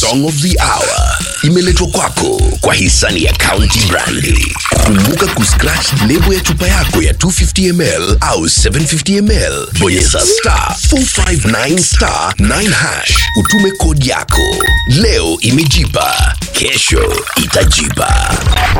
song of the hour imeletwa kwako kwa hisani ya County Brandi. Kumbuka kuscratch lebo ya chupa yako ya 250 ml au 750 ml, bonyeza star 459 star 9 hash, utume kodi yako. Leo imejipa, kesho itajipa.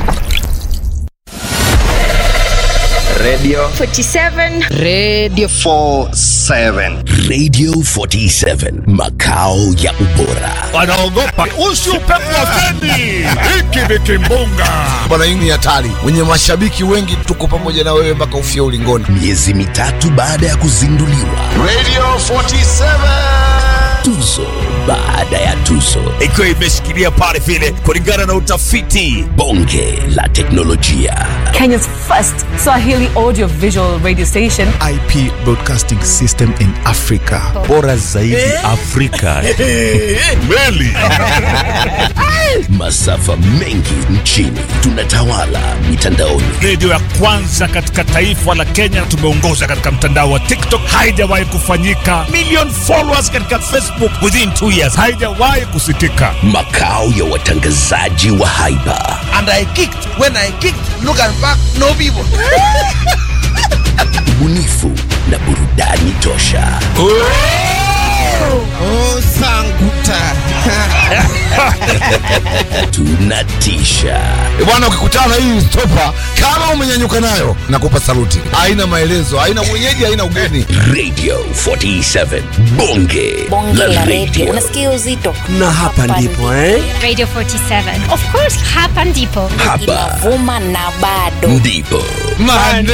Radio 47 Radio 47. Radio 47 makao ya ubora. wanaogopa usiupepo wa feni hiki ni kimbunga bwana, hii ni hatari. Wenye mashabiki wengi, tuko pamoja na wewe mpaka ufie ulingoni. Miezi mitatu baada ya kuzinduliwa, Radio 47. tuzo baada ya tuzo, ikiwa imeshikilia pale vile kulingana na utafiti bonge la teknolojia, Kenya's first Swahili audio visual radio station. IP Broadcasting System in Africa. Bora zaidi Afrika. meli masafa mengi nchini, tunatawala mitandaoni. redio ya kwanza katika taifa la kenya tumeongoza katika mtandao wa tiktok haijawahi kufanyika million followers katika facebook within two years haijawahi kusikika makao ya watangazaji wa haiba And I kicked. When I kicked, look and back, no people. ubunifu na burudani tosha Oh, sanguta. tunatisha E bwana, ukikutana na hii stopa, kama umenyanyuka nayo, nakupa saluti. Haina maelezo, haina mwenyeji, haina ugeni. radio 47 bonge, bonge la radio. radio Unasikia uzito na hapa ndipo eh? Radio 47 of course hapa ndipo hapa inavuma na bado ndipo Maneno.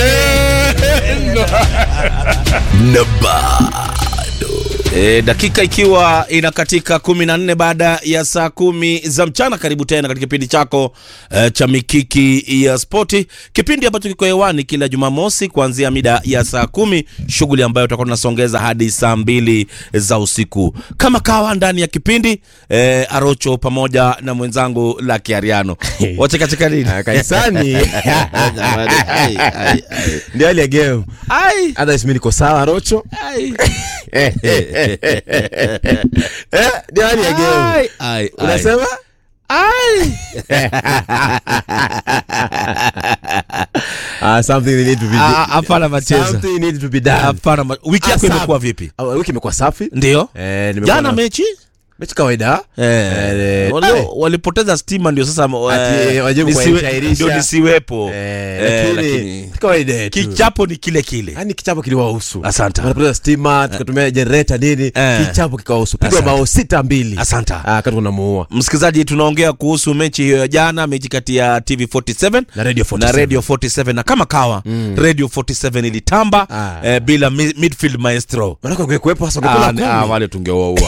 na bado E, dakika ikiwa inakatika kumi na nne baada ya saa kumi za mchana. Karibu tena katika kipindi chako e, cha mikiki ya spoti, kipindi ambacho kiko hewani kila Jumamosi kuanzia mida ya saa kumi, shughuli ambayo tutakuwa tunasongeza hadi saa mbili za usiku kama kawa ndani ya kipindi e, Arocho pamoja na mwenzangu Lucky Ariano wachekacheka nini? kanisani Jamani, ai, ai, ai. ndio hali ya game Ai, hata mimi niko sawa rocho ai, Eh, ndio hali ya game ai, ai, ai. unasema Ai. ah, something need to be Ah, hapana macheza. something need to be done Hapana, ma- wiki yako Ah, imekuwa safi. vipi? Ah, wiki imekuwa safi Ndio eh, nimekuwa jana na- mechi mechi kawaida eh, Eh, walio- ai. walipoteza stima, ndio sasa Ati, eh, wajaribu nisiwe- kuwairisha. ndio nisiwepo eh, Eh, lakini lakini kawaida tu kichapo ni kile kile. yani kichapo kiliwahusu Asante. wanapoteza stima tukatumia generator nini Eh. kichapo kikawahusu pigwa Asante. bao sita mbili Asante. ah, kati kunamuua Msikilizaji, tunaongea kuhusu mechi hiyo ya jana, mechi kati ya TV47 Na Radio 47. na Radio 47 na kama kawa Radio 47 ilitamba Ah. eh, bila mi- midfield maestro manake ungekuwepo hasa Ah, ungekula ni- ah, kumi wale tungewaua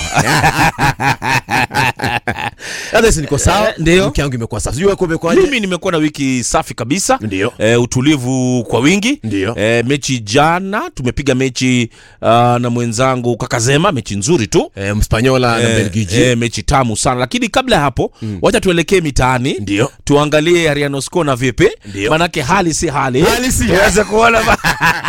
hata hisi niko sawa Eh, ndio. wiki yangu imekuwa sawa sijui wako umekuwaje mimi nimekuwa na wiki safi kabisa Ndio. e, utulivu kwa wingi Ndio. e, mechi jana tumepiga mechi uh, na mwenzangu kakazema mechi nzuri tu eh, mspanyola na Eh, belgiji eh, mechi tamu sana lakini kabla ya hapo mm. wacha tuelekee mitaani Ndio. tuangalie ariano skona vipi Ndio. manake hali si hali Hali si hali. tuweze kuona ba-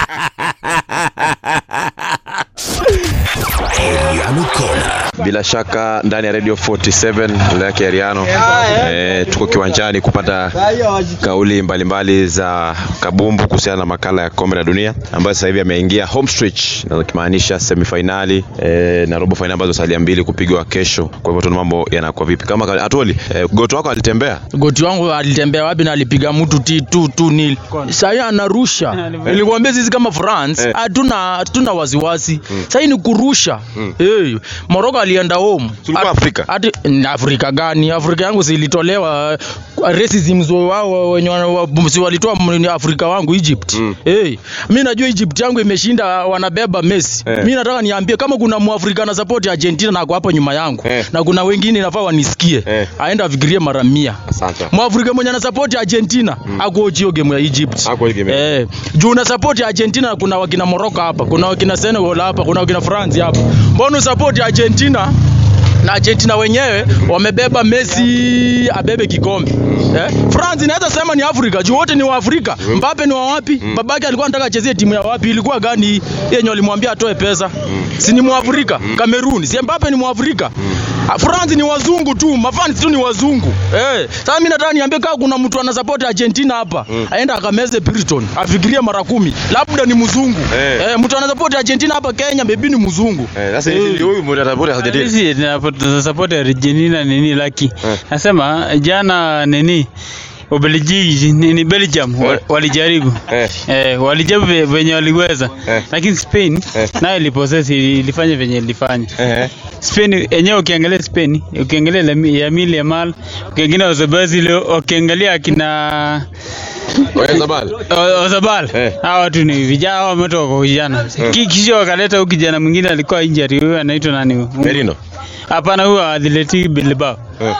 Ariano Kona Bila shaka ndani ya Radio 47 Lake Ariano e, tuko kiwanjani kupata kauli mbalimbali za kabumbu kuhusiana na makala ya kombe la dunia ambayo sasa hivi ameingia home stretch, na kimaanisha semifinali e, na robo finali ambazo salia mbili kupigwa kesho. Kwa hivyo tuna mambo yanakuwa vipi? Kama atoli e, goto wako alitembea goti wangu alitembea wapi na alipiga mtu ti tu tu nil sahii anarusha nilikwambia sisi kama france Eh. hatuna hatuna wasiwasi sahii ni kurusha hey, moroko alienda home Tulikuwa At- Afrika. ati ni afrika gani afrika yangu silitolewa racism zo wao wenye wana- wa- si walitoa m- afrika wangu egypt hey, mi najua egypt yangu imeshinda wanabeba messi Eh. mi nataka niambie kama kuna mwafrika na support argentina na ako hapa nyuma yangu Eh. na kuna wengine nafaa wanisikie Eh. aenda afikirie mara mia Asante. mwafrika mwenye anasapoti argentina mm. akuochio game ya egypt Hakuochi game ya- eh, juu unasapoti argentina kuna wakina morocco hapa kuna wakina senegal hapa kuna wakina france hapa mbona usapoti argentina na Argentina wenyewe wamebeba Messi abebe kikombe eh? France inaweza sema ni Afrika juu wote ni wa Afrika. Mbappe ni wa wapi? Babake alikuwa anataka achezee timu ya wapi? Ilikuwa gani hii yenye walimwambia atoe pesa? Si ni Mwafrika? Cameroon, si Mbappe ni Mwafrika? Ah, France ni wazungu tu, mafans tu ni wazungu. Eh, sasa mimi nataka niambie kama kuna mtu ana support Argentina hapa, aenda akameze Brighton, afikirie mara kumi. Labda ni mzungu. Eh. Eh, mtu ana support Argentina hapa Kenya, maybe ni mzungu. Eh, sasa hizi huyu mtu atapota Argentina. Sisi tunasupport Argentina nini laki. Nasema jana nini Ubelgiji nini Belgium wa- walijaribu Eh. eh, walijaribu ve- venye waliweza Eh. lakini Spain Eh. nayo ilipossess ili- ilifanya venye ilifanya Eh. Spain yenyewe ukiangalia Spain ukiangalia Lami- Yamil Yamal ukiangalia Ozabazil ukiangalia akina Oya Zabal. O- Ozabal Eh. hawa watu ni vijana hawa wametoka kwa vijana Ki- kisha wakaleta huyu kijana mwingine alikuwa injury huyu anaitwa nani huyu? Merino. Hapana, huyu wa Athletic Bilbao. Eh.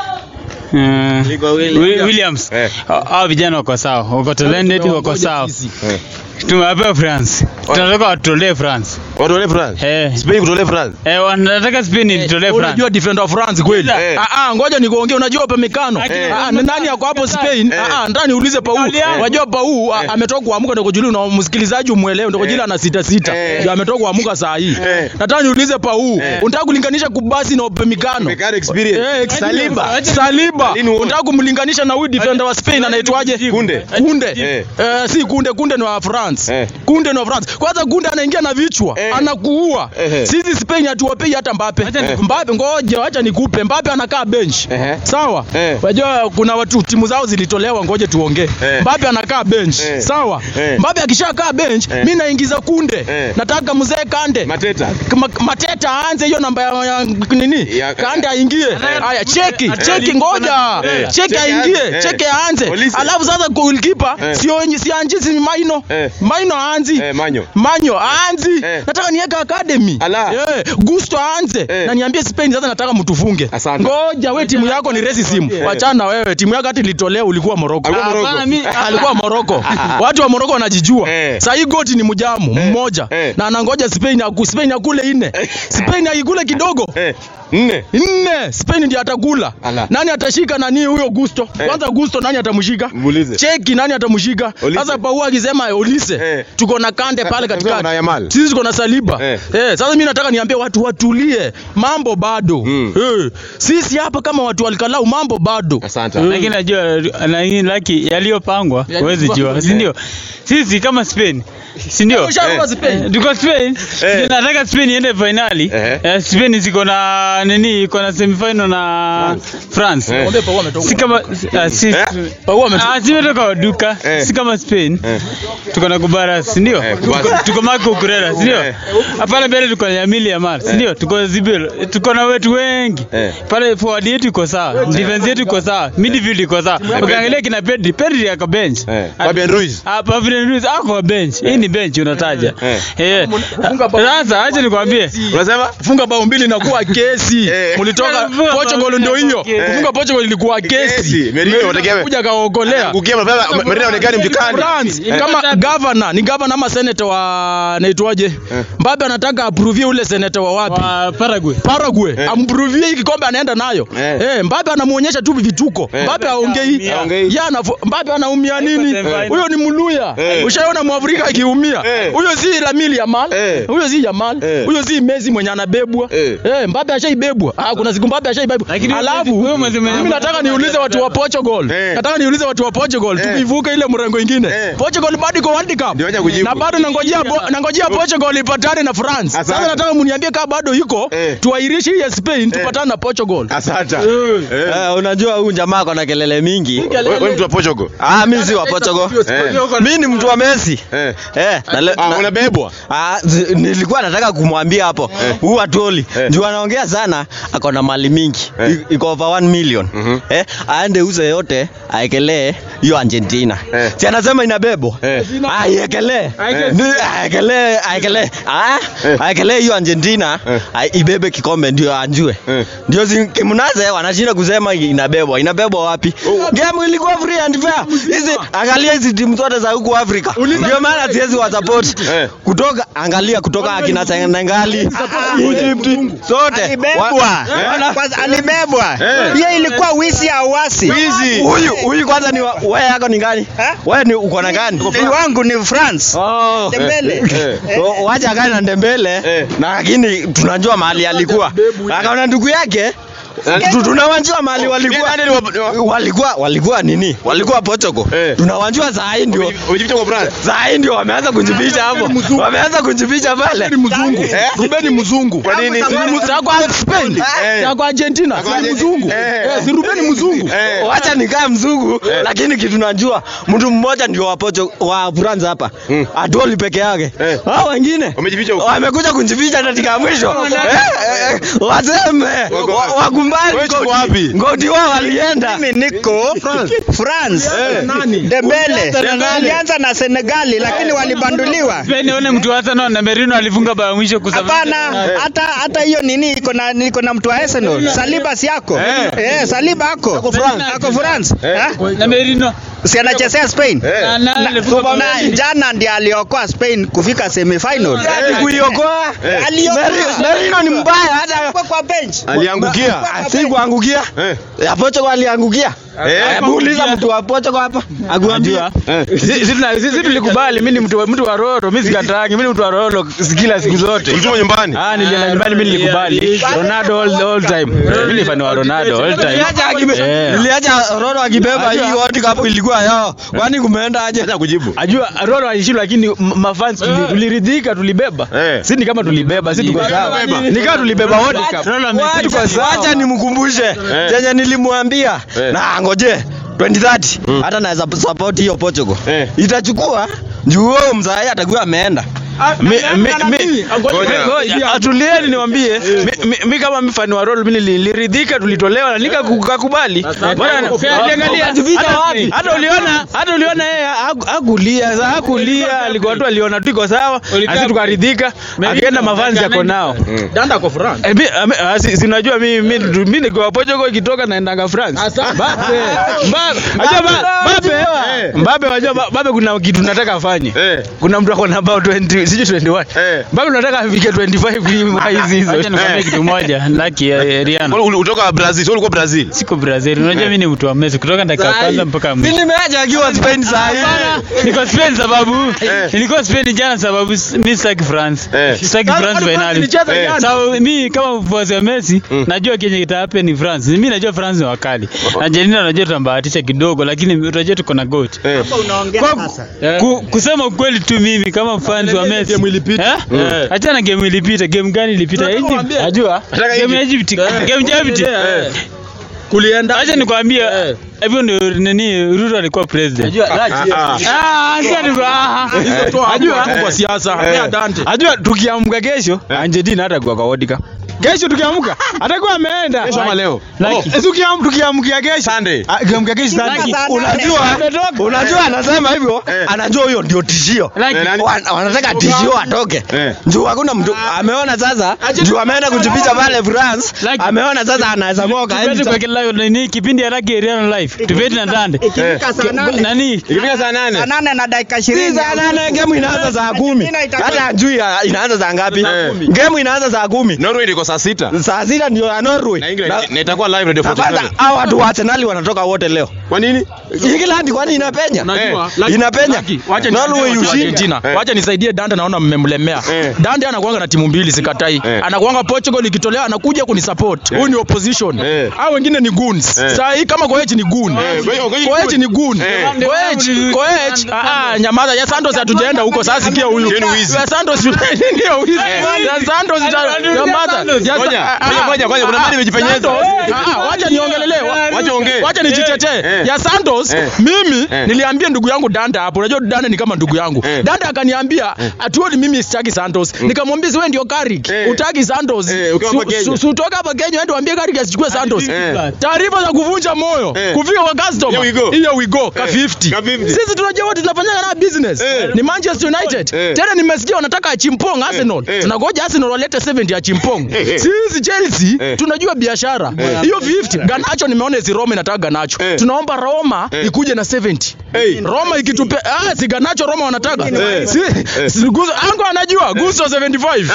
Uh, Wi- Williams. Eh. Ha- Hao vijana wako sawa, wako talented, wako sawa. Eh. Tumewapea France. Tunataka watutolee France. Watu wale France. Eh. Spain kutolee France. Eh, wanataka Spain itolee France. Unajua defender wa France kweli? Eh. Ah ah, ngoja nikuongee, unajua Upamecano. Ah, ni nani yako hapo Spain? Ah ah, ndani niulize Pau. Unajua Pau ah, ametoka kuamuka ndio kujuli na msikilizaji umuelewe ndio kujuli ana sita sita. Eh. Ndio ametoka kuamuka saa hii. Eh. Nataka niulize Pau, unataka kulinganisha Kubasi na Upamecano? Upamecano experience. Eh, ex- Saliba. Saliba. Lini uone? Unataka kumlinganisha na huyu defender wa Spain anaitwaje? Kunde. Kunde. Eh. Eh, si Kunde, Kunde ni wa France. Eh. Kunde ni wa France. Kwanza Kunde anaingia na vichwa, Eh. anakuua. Eh. Sisi Spain hatuwapei hata Mbappe. Mbappe ngoja acha nikupe. Mbappe anakaa bench. Eh. Sawa? Eh. Unajua kuna watu timu zao zilitolewa ngoje tuongee. Eh. Mbappe anakaa bench. Eh. Sawa? Eh. Mbappe akishakaa bench, Eh. mimi naingiza Kunde. Eh. Nataka mzee Kande. Mateta. Kama- Mateta aanze hiyo namba ya, ya nini? Ya- Kande aingie. Haya cheki, cheki ngoja. Eh. Cheki Cheki aingie, aanze. cheki Eh. aanze. Polisi. Alafu sasa goalkeeper Eh. sio si anji si Maino. Eh. Maino aanzi. Eh, Manyo. Manyo aanzi. Eh. Nataka niweke academy. Ala. Eh, Gusto aanze. Eh. Na niambie Spain sasa nataka mtufunge. Asante. Ngoja we timu yako ni racism. Wachana na wewe. Timu yako hata ilitolewa ulikuwa Morocco. Alikuwa Morocco. Hapana, mi- Alikuwa Morocco. Watu wa Morocco wanajijua. Eh. Sasa hii goti ni mjamu mmoja Eh. na anangoja Spain aku Spain akule nne. Spain aikule kidogo. Eh. Nne. Nne Spain ndiye atakula. Ala. Nani atashika nani huyo Gusto? Kwanza Gusto nani atamshika? Muulize. Cheki nani atamshika? Olise. Sasa Pau akisema Olise, Eh. tuko na Kande pale Sasa katikati. kuna Yamal. Sisi tuko na Saliba. Eh. Eh, sasa mimi nataka niambie watu watulie. Mambo bado. Mm. Eh, sisi hapa kama watu walikalau mambo bado. Asante. Lakini najua lakini laki yaliyopangwa huwezi jua, si ndio? Sisi kama Spain si ndio? Usharuka Spain. Tuko Spain. Eh. Ndio Nataka Spain iende finali. Eh. Eh, Spain ziko na nini? Iko na semifinal na France. Eh. Mwambie Pau ametoka. Si kama ah, si Eh. Pau ametoka. Ah, si imetoka duka. Eh. Si kama Spain. Eh. Tuko na Kubara, si ndio? Eh, Tuko- Kubara. Tuko Marco Kurera, si ndio? Eh. Hapana mbele tuko na Yamil Yamal, si ndio? Tuko Zibel. Tuko na wetu wengi. Eh. Pale forward yetu iko sawa. Defense yetu iko sawa. Midfield iko sawa. Ukiangalia kina Pedri, Pedri yako bench. Eh. Fabian Ruiz. Ah, Fabian Ruiz ako bench. Hii ni bench unataja. Eh. Eh. Sasa acha nikwambie. Unasema? Funga bao mbili inakuwa kesi. Eh. Mlitoka Funga bao Portugal mbili ndio hiyo. inakuwa Kufunga Portugal ilikuwa kesi. Kesi. Merino wategemea. kuja kaokolea. Kukia mapema Merino anaonekana mjukani. France kama governor ni governor ama senator wa naitwaje? Mbappe anataka approve ule senator wa wapi? Wa Paraguay. Paraguay ampruvie hii kikombe anaenda nayo Eh. eh. Mbappe anamuonyesha tu vituko Eh. Mbappe aongei Haongei. yeye anafo Mbappe anaumia nini Eh. huyo ni mluya Eh. ushaona mwafrika akiumia Eh. huyo si Lamine Yamal Eh. huyo si Yamal Eh. huyo si Messi mwenye anabebwa Eh. eh Mbappe ashaibebwa ah kuna siku Mbappe ashaibebwa Lakini huyo alafu Messi- huyo Messi mwenye- mimi nataka niulize watu wa Portugal Eh. nataka niulize watu wa Portugal Eh. tukivuka ile mrengo ingine Eh. Portugal bado iko World Cup Ndio wacha kujibu. na bado nangojea bo- nangojea Portugal ipatane na France Asante. sasa nataka mniambie kama bado iko Eh. tuairishe hii ya Spain tupatane na Portugal. Asante. Eh. Eh, unajua huyu jamaa ako na kelele mingi. Wewe wewe mtu wa Portugal. Ah, mimi si wa Portugal. Eh. Mimi ni mtu wa Messi. Eh. Eh, na le- Ah, na- unabebwa. Ah, zi- nilikuwa nataka kumwambia hapo huu Atoli Eh. juu anaongea sana, ako na mali mingi Eh. I- iko over 1 million Mhm. eh, aende uze yote aekelee hiyo Argentina. Si anasema inabebwa. Aiekelee. Ni- Aekelee, aekelee. Ah, aekelee hiyo Argentina ai- ibebe kikombe ndio anjue. Ndio si- kimnaze wanashinda kusema inabebwa. Inabebwa wapi? Game ilikuwa free and fair. Hizi angalia hizi timu zote za huku Afrika. Ndio maana siwezi wa support. Kutoka angalia kutoka akina Senegali, Egypt, zote Alibebwa. Kwanza alibebwa. Hiyo ilikuwa wizi ya wasi. Wizi. Huyu huyu kwanza ni wa- wewe yako ni gani? Wewe ni uko na gani? Ni wangu ni France. Oh. Dembele. So, Wacha gani na Dembele na lakini tunajua mahali alikuwa. Akaona ndugu yake tu- tunawajua mahali walikuwa walikuwa walikuwa nini? Walikuwa Portugal. Tunawajua saa hii ndio saa hii ndio wameanza kujificha hapo. Wameanza kujificha pale. Ni mzungu. Ruben ni mzungu. Kwa nini? Cha kwa Spain. Cha kwa Argentina. Si ni mzungu. Eh, si Ruben ni mzungu. Wacha nikae mzungu lakini kitu najua mtu mmoja ndio wa Portugal wa France hapa. Adoli peke yake. Hao wengine wamekuja kujificha katika ya mwisho. Eh, eh, Waseme wa- wakumbali ngoti. Ngoti wao walienda. Mimi niko France. Dembele. Alianza na Senegali lakini walibanduliwa. Spain one mtu wa Arsenal na Merino alifunga bao mwisho kusafiri. Hapana, hata hata hiyo nini iko na iko na mtu wa Arsenal. Saliba si yako. Eh, Saliba ako. Ako France. Ako France. Eh? Na Merino Si anachezea Spain. Na- na- Na- alifunga bao na mwisho. jana ndiye aliokoa Spain kufika semifinal. Ati kuiokoa. Aliokoa. Meri- Merino ni mbaya hata kwa bench. aliangukia. Si kuangukia. Ya Portugal aliangukia. Hebu uliza mtu wa Portugal hapa. Akuambia. Sisi tuna- sisi tulikubali mimi ni mtu wa- mtu wa Roro, mimi sikatangi, mimi ni mtu wa Roro kila siku zote. Ulituma nyumbani? Ah, nilienda nyumbani mimi nilikubali. Ronaldo all, all time. Mimi ni fan wa Ronaldo all time. Niliacha akibe- Eh. niliacha Roro akibeba hii World Cup ilikuwa yao. Kwani kumeenda aje? Acha kujibu. Ajua Roro alishindwa lakini m- mafans tuli- tuliridhika tulibeba. Si ni kama tulibeba, si tuko sawa. Ni kama tulibeba World Cup. Watu Tuko sawa. wacha nimkumbushe chenye nilimwambia na ngoje 2030 hata naweza support hiyo Portugal itachukua juu huyo mzai atakuwa ameenda Mi- mi- mi- ngoja, atulieni niwambie mi- mi- mi kama mfani wa rol mi niliridhika tulitolewa na nikakubali Bwana, niliangalia, hata- hata uliona hata uliona yeye haku- hakulia sa- hakulia alikuwa tu aliona tu iko sawa asi tukaridhika akienda mafanzi yako nao Danda kwa France. Eh, mi- ame- ah, si- sinajua mi mi mi nikiwa Portugal ikitoka naendanga France Mbappe Mbappe Ajua ba- Mbappe Mbappe wajua Ba- Mbappe kuna kitu nataka afanye kuna mtu ako na about 20 sijui 21 Mbappe nataka afike 25 hivi hizi hizo Acha nikwambie kitu moja Lucky eh, Rihanna. Ulitoka Brazil, ulikuwa Brazil. Siko Brazil. Unajua mimi ni mtu wa Messi kutoka dakika ya kwanza mpaka mwisho. nimeacha akiwa Spain saa hii Niko Spain sababu nilikuwa Spain jana sababu s- mi sitaki France. Sitaki Sasa France kwani finali. ilicheza jana? So mi kama mfuasi wa Messi najua kenye kita happen ni France. Mimi najua France ni wakali. Argentina najua tutambahatisha kidogo lakini unajua tuko na goat. Unaongea Kwa- sasa. Ku, kusema ukweli tu mimi kama fans wa Messi. Game ilipita. Eh? Acha na game ilipita. Game gani ilipita? Egypt. Najua. Game ya Egypt. Game ya Egypt. kulienda Acha nikwambie hivyo ndio nini Ruto alikuwa president. Ah, acha ni Ajua kwa siasa hapea Dante. Ajua tukiamka kesho Argentina hata kwa kaodika. Kesho tukiamka atakuwa ameenda. Kesho ama leo? Like, eh, tukiam- tukiamkia kesho. Sunday. Ah, Tukiamkia kesho Sunday. unajua unajua anasema hivyo anajua huyo ndio tishio Wan- wanataka tishio atoke juu hakuna mtu ameona sasa juu ameenda kujificha pale France ameona sasa anaweza moka Tupete kwa kila nini kipindi ya Lucky Rihanna live. Tupete na Dande. Ikifika saa nane. Nani? Ikifika saa nane. Saa nane na dakika Si ishirini. saa nane game inaanza saa kumi hata ajui ya- inaanza saa ngapi game inaanza saa kumi Norway ndiko saa sita. saa sita ndio ya Norway Na England na itakuwa live Radio Na kwanza 47. hao watu wa Arsenal wanatoka wote leo Kwa nini? England kwani inapenya Unajua, Eh, inapenya Wacha Norway nisaidie watu wa ushinde Argentina. Wacha nisaidie Dante, naona mmemlemea. Dante anakuanga na timu mbili, sikatai. Anakuanga Portugal ikitolewa, anakuja kunisupport. Huyu ni opposition. Hao wengine ni goons. Sasa hii kama Koech ni goon. Koech ni goon. Koech, Koech, ah ah, nyamaza. Ya Santos hatujaenda huko. Sasa sikia huyu. Ya Santos ndio wizi. Ya Santos ita- nyamaza. Ya Ngoja, Sa- ah, ngoja, ngoja, ngoja, kuna ah, mali imejipenyeza. Santos, ah, ah, Wacha niongelelee. Wacha ongee. Wacha nijitetee. ya Santos mimi niliambia ndugu yangu Danda hapo, unajua Danda ni kama ndugu yangu. Danda akaniambia atuoni mimi sitaki Santos. Nikamwambia si wewe ndio Carrick, utaki Santos. ukiwa hapa Su- Kenya. su- su- Utoka hapa Kenya uende uambie Carrick asichukue Santos. Taarifa za kuvunja moyo kufika kwa customer. Here we go. Here we go ka 50. Ka 50. Sisi tunajua wote tunafanya na business. Ni Manchester United. Tena nimesikia wanataka Achimpong Arsenal. Tunagoja Arsenal walete 70 ya Chimpong. Sisi Chelsea tunajua biashara. Hiyo 50 Ganacho nimeona si Roma inataka Ganacho. Tunaomba Roma ikuje na 70. Roma ikitupe ah si Ganacho Roma wanataka. Si, si Gusto ango anajua Gusto 75.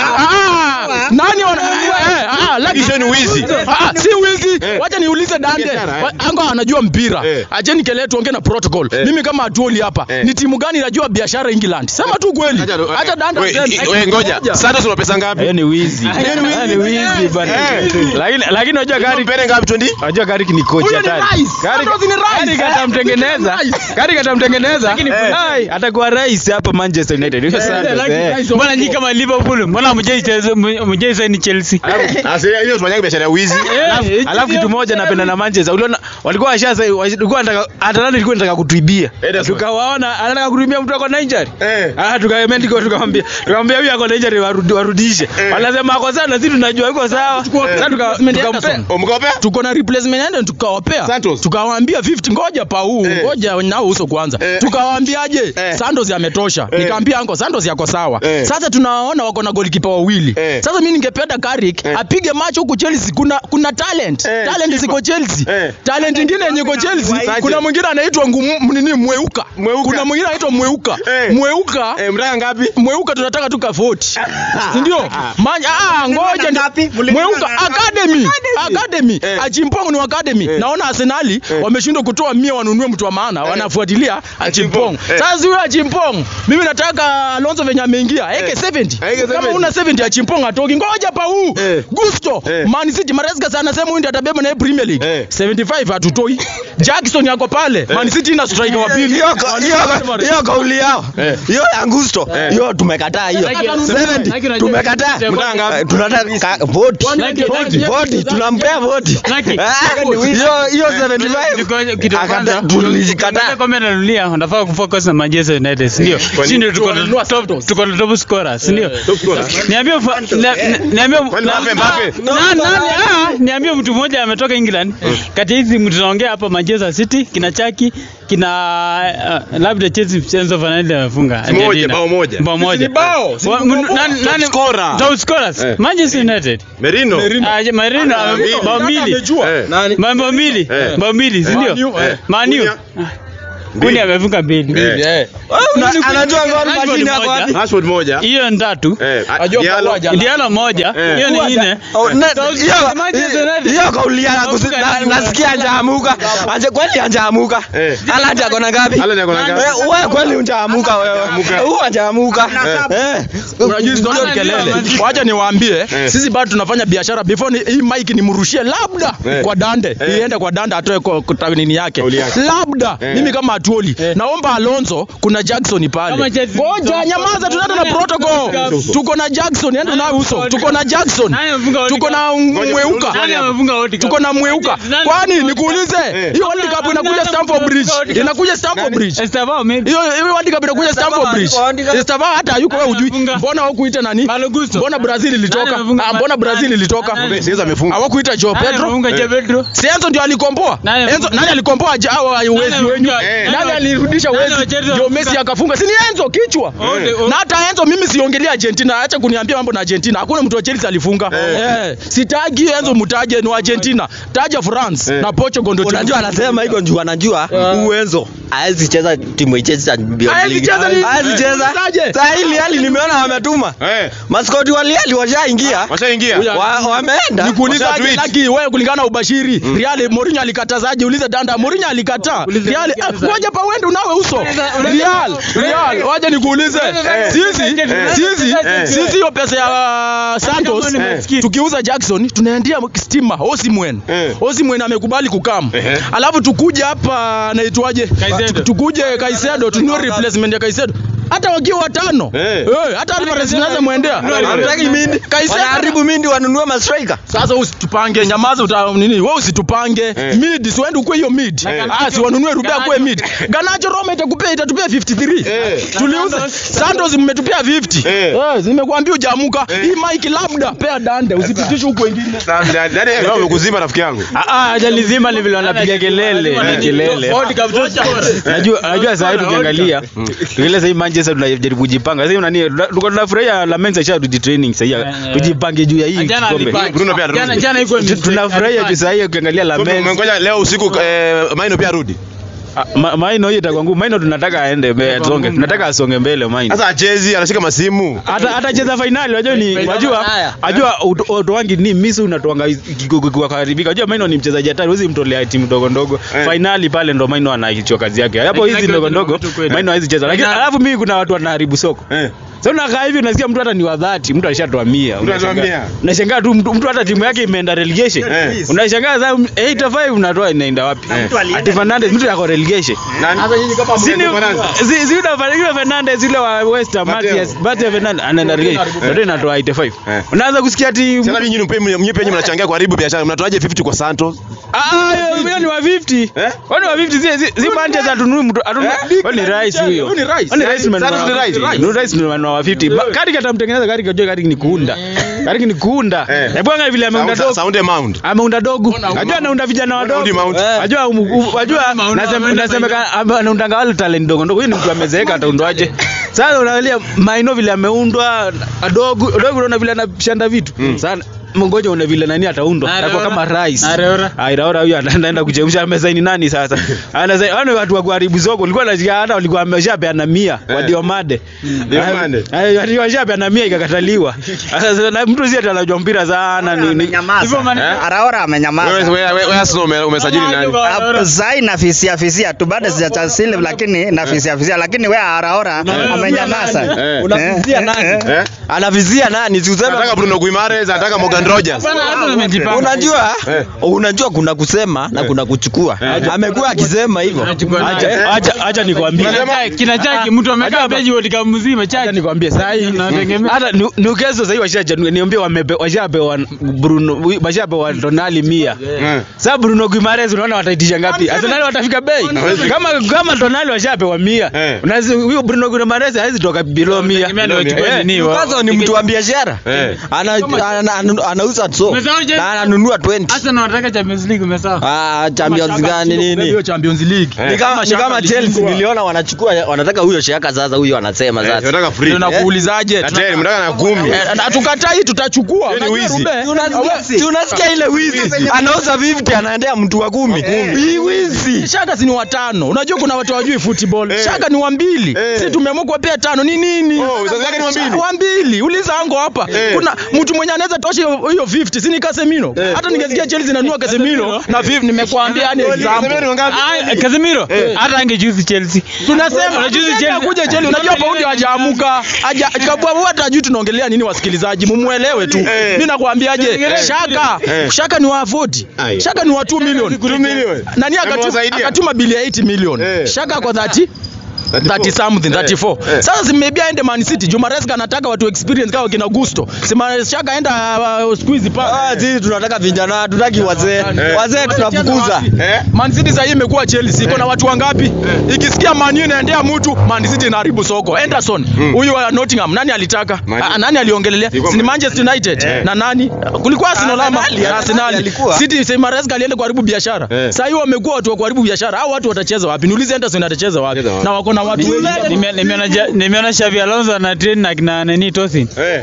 Ah nani wana eh ah lakini Hizo ni wizi. Ah, si wizi. Wacha niulize Dande. Wa- Ango anajua mpira. Acheni kelele tuongee na protocol. Mimi kama atuoli hapa. Ni timu gani inajua biashara England? Sema tu kweli. Hata Dande We- aseme. we- ngoja Santos una pesa ngapi Hiyo ni wizi. Hiyo ni wizi bana. Lakini lakini unajua gari Mpere ngapi 20 unajua gari ni coach Huyo ni hatari. rais. Gari Santos ni rais. gari katamtengeneza. Gari katamtengeneza. Ai, atakuwa rais hapa Manchester United. Hiyo Santos. lakini eh. rais Mbona nyinyi kama Liverpool, mbona mjaicheza mjaicheza ni Chelsea? Asa hiyo tunafanya biashara ya wizi Alafu- alafu kitu moja napenda na Manchester. Uliona walikuwa washasa walikuwa wanataka Atalanta ilikuwa inataka kutuibia. Tukawaona anataka kutuibia mtu ako na injury. Ah tukaemendi kwa tukamwambia tukamwambia huyu ako na injury warudi- warudishe. Wanasema ako sawa na sisi tunajua yuko sawa. Sasa tuka- tukampea umkopea tuko na replacement ende tukawapea Santos. tukawaambia 50 ngoja pa huu ngoja nao uso kwanza tukawaambiaje Santos yametosha nikaambia anko Santos yako sawa sasa tunawaona wako na goalkeeper wawili sasa mimi ningependa Carrick apige macho huku Chelsea kuna kuna talent talent ziko Chelsea talent nyingine yenye iko Chelsea kuna mwingine anaitwa ngumu nini mweuka kuna mwingine anaitwa mweuka mweuka mtaka ngapi mweuka tunataka tu ka 40 si ndio manya ah ngoja ndi- mweuka academy academy achimpong ni academy naona arsenali wameshindwa kutoa mia wanunue mtu wa maana wanafuatilia achimpong sasa huyo achimpong mimi nataka alonso venye ameingia eke 70 kama una 70 achimpong atoki ngoja pa huu gusto man city maresca sana sema huyu ndiye atabeba na premier league 75 hatutoi jackson yako pale man city ina striker wa pili hiyo hiyo- hiyo kauli yao hiyo ya Gusto hiyo tumekataa hiyo 70 tumekataa Eh, tunataka ka- voti voti tunampea voti Ah, hiyo hiyo 75 akata tulizikataa Kombe la dunia wanafaa kufocus na Manchester United, si ndio? Si ndio tuko na top tuko na top scorer, si ndio? Niambie ufa- na- na- niambie Mbappe, na- Mbappe. na- nani ah, niambie mtu mmoja ametoka England kati ya hizi mtu tunaongea hapa Manchester City kina Chaki kina uh, labda Chelsea Enzo Fernandez amefunga Moja, Argentina. bao moja. bao moja Ni bao, si Wa- ni m- bao. nani- nani- scorer. top scorers Eh. Manchester United Merino Ah, je- Marino Ah, ame- mbili. bao mbili amejua Eh. Ma- bao mbili Eh. bao mbili si ndio Man U, eh. Man U. Kunya. Kuni amefunga mbili Eh. Una- anajua gol Rashford mashine yako moja. wapi Rashford moja hiyo ni tatu eh Ajua Diallo. pamoja. Diallo moja Eh. hiyo ni nne Oh, na- So, hiyo- Manchester United. hiyo kauli ya kusi- Wafunga na- nani? nasikia njaamuka anje kweli anjaamuka Eh. Haaland ako na ngapi Haaland ako na ngapi? Eh, wewe kweli unjaamuka wewe huyu anjaamuka eh unajua hizo ndio kelele wacha niwaambie sisi bado tunafanya biashara before ni, hii mic nimrushie labda Eh. kwa dande iende kwa dande atoe kwa, kwa nini yake Kauli yake. labda Eh. mimi kama atuoli naomba Alonso kuna Jackson pale Kama Chelsea- ngoja nyamaza tunaenda na protocol tuko na Jackson ende na uso tuko na Jackson Nani amefunga World tuko Cup? na Ngoja, mweuka Nani amefunga World Cup? tuko na mweuka Nani kwani amefunga nikuulize Eh. hiyo World Cup inakuja Stamford Bridge inakuja Stamford Bridge Estevao maybe. hiyo hiyo World Cup inakuja Stamford Bridge. Estevao hata hayuko wewe hujui. Amefunga. Mbona hawakuita nani? Malo Gusto. Mbona Brazil ilitoka? Nani amefunga? Ah, mbona Brazil ilitoka? Nani? Siweza amefunga Hawakuita Joao Nani Pedro? amefunga Je Pedro? Si Enzo ndio alikomboa? Nani Enzo amefunga? nani alikomboa ja- hao wezi wenyu? amefunga? Nani Nani- alirudisha nani wezi? wacheza Ndio wamefunga? Messi akafunga. Si ni Enzo kichwa. Wote- wote- Na hata Enzo mimi siongelea Argentina. Acha kuniambia mambo na Argentina. Hakuna mtu wa Chelsea alifunga. Eh, sitaki Enzo mtaje ni Argentina. Taja France na Portugal ndio unajua anasema hiko njuu anajua uwenzo haezi cheza timu ichezi cha Champions Haezi League. cheza ni- Haezi cheza Taje. saa hili hali nimeona wametuma eh maskoti waliali washaingia washaingia wa- wameenda Nikuuliza Washa aje tweet. Lucky wewe kulingana na ubashiri Real Mourinho alikatazaje ulize Danda Mourinho alikataa Real ah, ngoja pa uende unawe uso Real Real waje nikuulize sisi sisi sisi hiyo pesa ya Santos tukiuza Jackson tunaendia stima Osimhen Osimhen amekubali kukam alafu tukuje hapa naitwaje Caicedo. tukuje Kaisedo tununue replacement ya Kaisedo hata wakiwa watano eh, hata Alvarez naweza mwendea Hamtaki Mindi. Kaiseka- Wanaharibu Mindi wanunue mastrika. sasa usitupange nyamaza uta nini wewe usitupange mid si uende ukue hiyo mid ah si wanunue Rubea kwa mid Ganacho Roma itakupea itatupea 53 tuliuza Santos mmetupea 50 eh nimekuambia ujamuka hii Mike labda pea dande usipitishe huko wengine Leo umekuzima rafiki yangu. Ah, ah, ajali zima ni vile wanapiga kelele ni kelele najua najua saa hii tukiangalia tukiangalia saa hii Manchester tunajaribu kujipanga sasa hivi nani tulikuwa tunafurahia la Mensa isha tuji training sasa hivi tujipange juu ya hii Jana kikombe alipanga. Bruno pia Jana- arudi. jana iko Tu- tunafurahia juu saa hii ukiangalia la So, Mensa Umengoja leo usiku eh, Maino pia arudi. Ah, Ma- Maino hiyo itakuwa ngumu. Maino tunataka aende mbele, asonge. Tunataka asonge mbele Maino. Sasa achezi anashika masimu. Hata atacheza finali unajua ni unajua unajua ut- utoangi ni misi unatoanga kwa kuharibika. Unajua Maino ni mchezaji hatari, huwezi mtolea timu ndogo ndogo. Finali pale ndo Maino anaichua kazi yake. Hapo hizi ndogo ndogo Maino hawezi cheza. Lakini alafu mimi kuna watu wanaharibu soko. Sasa unakaa hivi unasikia mtu hata ni wa dhati, mtu alishatoa 100. Mtu anatoa mia. Unashangaa tu mtu, mtu hata timu yake imeenda relegation. Unashangaa sasa 85 unatoa inaenda wapi? Ati Fernandes mtu yako relegation. Sasa nyinyi kama Si ni- Bruno Fernandes. si- si yule- yule Fernandes yule wa West Ham, Mateo. Matias Matias Fernandes anaenda relegation. Ndio inatoa 85. Unaanza kusikia ati Sasa nyinyi mpe mnyi pia nyinyi mnachangia kuharibu biashara. Mnatoaje 50 kwa Santos? Ah, hiyo- hiyo ni wa 50. Wani wa 50 si si, si Manchester atunui mtu atunui. Wani ni rais huyo. Huyu ni rais. Wani rais ni Santos ni rais. Ni rais ni wa 50. Ba- Kari katamtengeneza kari kajua kari ni kuunda. Kari ni kuunda. Hebu angalia vile ameunda Sound- dogo. Sound amount. Ameunda dogo. Ajua anaunda vijana wadogo. Audi Mount. Ajua ajua nasema nasemeka anaundanga wale talent ndogo ndogo. Huyu ni mtu amezeeka ataundwaje? Sasa unaangalia Maino vile ameundwa adogo dogo unaona vile anashanda vitu. Sasa mngoja una vile nani ataundwa. Atakuwa kama rais. Areora. Airaora huyo anaenda kuchemsha amesaini nani sasa? Anasaini wale watu wa kuharibu soko. Walikuwa nasikia hata walikuwa wameshapeana 100 wa Diomande. Diomande. Eh, walikuwa wameshapeana 100 ikakataliwa. Sasa na mtu si anajua mpira sana ni ni- Hivyo maana- Araora amenyamaza. Wewe wewe wewe Arsenal ume- umesajili nani? Hapo Zai na fisia fisia tu bado sijachasili lakini na fisia fisia lakini wewe Araora amenyamaza. Eh. Unavizia nani? Eh? Anavizia nani? Si useme Anataka Bruno Guimaraes, anataka Morgan Rogers. unajua unajua kuna kusema na kuna kuchukua amekuwa akisema hivyo Acha acha acha nikwambie. kina chaki mtu amekaa beji World Cup mzima Acha chaki nikwambie sasa hii hata Nu- Newcastle sasa hivi washaja niambie wamepe washapewa Bruno washapewa Tonali 100. Sasa Bruno Guimaraes unaona wataitisha ngapi? Arsenal watafika bei. Kama kama Tonali washapewa 100. Unazi huyo Bruno Guimaraes hawezi toka below 100. Newcastle ni mtu wa biashara ana ana- ana- anauza so na ananunua 20 Arsenal wanataka Champions League umesahau ah champions gani nini hiyo Champions League ni kama ni kama Chelsea niliona wanachukua wanataka huyo Shaka sasa huyo anasema sasa Anataka free. tunakuulizaje Na tena mnataka na kumi. Eh, na tukatai tutachukua Hiyo ni Unajua wizi. Rube, Tunasikia- si unasikia ile wizi anauza 50 anaendea mtu wa kumi hii wizi Shaka si ni watano. Unajua kuna watu hawajui football. Shaka ni wa mbili. Sisi tumeamua kuwapea tano. Ni nini? Oh, sasa yake ni wa mbili. Wa mbili. Uliza ango hapa. Kuna mtu mwenye anaweza tosha hiyo hiyo 50. Si ni Casemiro. Hata ningesikia Chelsea inanunua Casemiro na 50 nimekuambia yani Casemiro ni example. wangapi? Ah, Casemiro. Hata angejuzi Chelsea. Tunasema juzi Chelsea kuja Chelsea. Unajua paundi hajaamuka. Haja kabwa hata hajui tunaongelea nini wasikilizaji. Mumuelewe tu. Mimi nakwambiaje? Shaka. Shaka ni wa 40. Shaka ni wa 2 million. 2 million. Nani akatuma, Amewasaidia. akatuma bili ya 80 million. Eh. Shaka kwa 30 30 something 34 eh. sasa zimebia aende Man City Jumareska anataka watu experience kama kina Gusto sima Shaka enda uh, squeeze pa ah sisi tunataka vijana hatutaki wazee wazee tunafukuza Eh? Man City sasa hii imekuwa Chelsea iko na watu wangapi ikisikia Man U inaendea mtu Man City inaharibu soko Henderson huyu wa Nottingham nani alitaka Man- Ah, nani aliongelelea Ilikuwa si ni Man- Manchester United Eh. na nani kulikuwa Arsenal ama Arsenal, Na Arsenal alikuwa. City Semareska alienda kuharibu biashara Eh. sasa hiyo wamekuwa watu wa kuharibu biashara hao watu watacheza wapi niulize Henderson atacheza wapi Atacheza wapi? na wako na watu wengi Nime- nimeona ja- nimeona Xavi Alonso ana train na kina nani Tosin. Eh.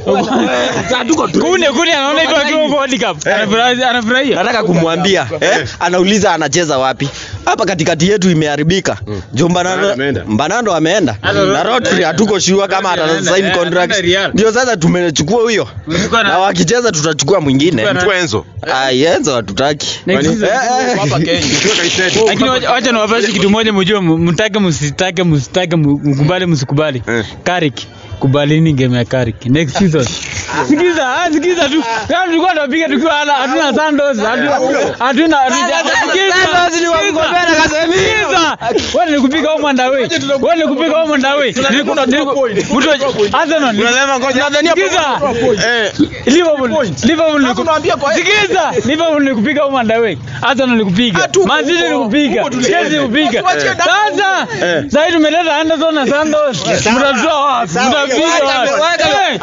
Kune kune anaona hivyo akiwa huko World Cup. Anafurahia anafurahia. nataka kumwambia eh, anauliza anacheza wapi hapa katikati yetu imeharibika jo Mbanando Mbanando ameenda. Mbanando ameenda na Rodri hatuko sure kama atasign contract ndio sasa tumechukua huyo na wakicheza tutachukua mwingine Mchukua Enzo. ah Enzo hatutaki Next season. Eh, eh. hapa Kenya Mchukua Kaisedo. Lakini wacha- wacha niwapashe kitu moja mjue, m- mtake msitake msitake m- mkubali msikubali. Eh. Carrick kubalini game ya Carrick next season. Sikiza, ah, sikiza tu. Kama tulikuwa tunapiga tukiwa hana hatuna Santos, hatuna hatuna Santos ni wa kugombea na Casemiro. Wewe ni kupiga home and away. Wewe ni kupiga home and away. Nilikuwa mtu Arsenal. Unasema ngoja. Nadhania Sikiza. Eh. Liverpool, Liverpool ni kupiga. Sikiza, Liverpool ni kupiga home and away. Arsenal ni kupiga. Man City ni kupiga. Chelsea ni kupiga. Sasa sasa tumeleta Anderson na Santos. Mtatoa wapi? Mtapiga wapi?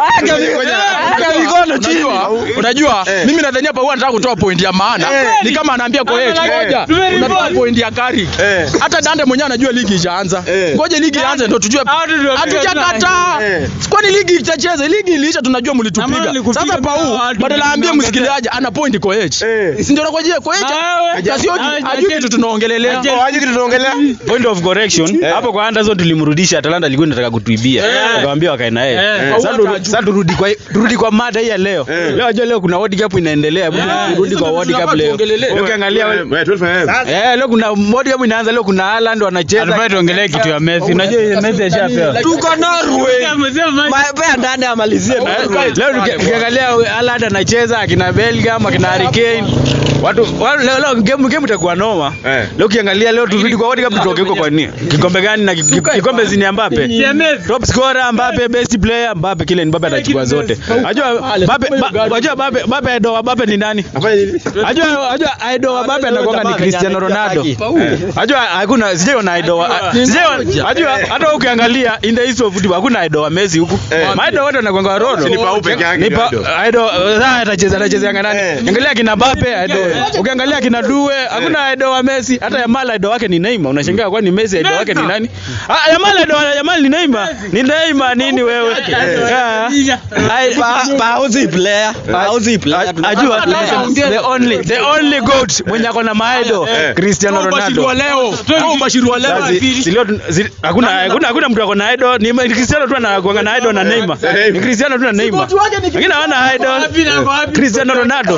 Unajua, unajua mimi nadhania hapa huwa nataka kutoa point ya maana. Ni kama anaambia kwa Ana- ngoja. Tume- Unatoa point ya Kari. Hata Dante mwenyewe anajua ligi ishaanza. Ngoja ligi ianze ndio tujue. Hatujakataa. Kwani ligi itacheza? Ligi iliisha tunajua mlitupiga. Sasa Pau badala aambie msikilizaji ana point kwa H. Si ndio nakojea kwa H? Kasioki hajui kitu tunaongelelea. Hajui kitu tunaongelea. Point of correction. Hapo kwa Anderson tulimrudisha Atalanta alikuwa inataka kutuibia. Akamwambia wakae na yeye. Eh. Sasa tu- sasa turudi kwa turudi kwa mada hii ya leo. Leo unajua leo kuna World Cup inaendelea. Hebu Turudi kwa World Cup leo. Leo ukiangalia Eh, leo kuna World Cup inaanza leo kuna Haaland wanacheza. Tunafaa tuongelee kitu ya Messi. Unajua hiyo Messi ashapewa. Tuko Norway. Mapea ndani amalizie Norway. Leo tuki- ukiangalia Haaland anacheza akina Bellingham akina Harry Kane. Watu watu- leo leo game game itakuwa noma. Leo ukiangalia leo turudi kwa World Cup tutoke huko kwa nini? Kikombe gani na ki- ki- kikombe zini Mbappe? Top scorer Mbappe, best player Mbappe, kile Mbappe atachukua zote. Unajua Mbappe, Ba- unajua Mbappe, Mbappe idol wa Mbappe ni nani? Unajua unajua idol wa Mbappe anakuwa ni Cristiano Ronaldo. Unajua hakuna sijaiona idol wa sijaiona unajua hata wewe ukiangalia in the history of football hakuna idol wa Messi huku. Maidol wote wanakuwa Ronaldo. Ni Pau peke yake Ni ndio pa- idol. idol sasa atacheza atacheza yanga nani? Angalia kina Mbappe idol. Ukiangalia kina Due hakuna idol wa Messi, hata Yamal idol wake ni Neymar. Unashangaa kwani Messi idol wake ni nani? Ah, Yamal idol wa Yamal ni Neymar. Ni Neymar nini wewe? Ah. Ai- Pa- Pauzi player. Pauzi player. Ajua the only the only goat mwenye ako na maido Cristiano Ronaldo. Ubashiri wa leo. Au ubashiri wa leo. Sasa, si- si leo tun- si- hakuna hakuna hakuna mtu ako na idol ni ni Cristiano tu anakuanga na idol na Neymar. Ni Cristiano tu na Neymar. Lakini hawana idol. Cristiano Ronaldo.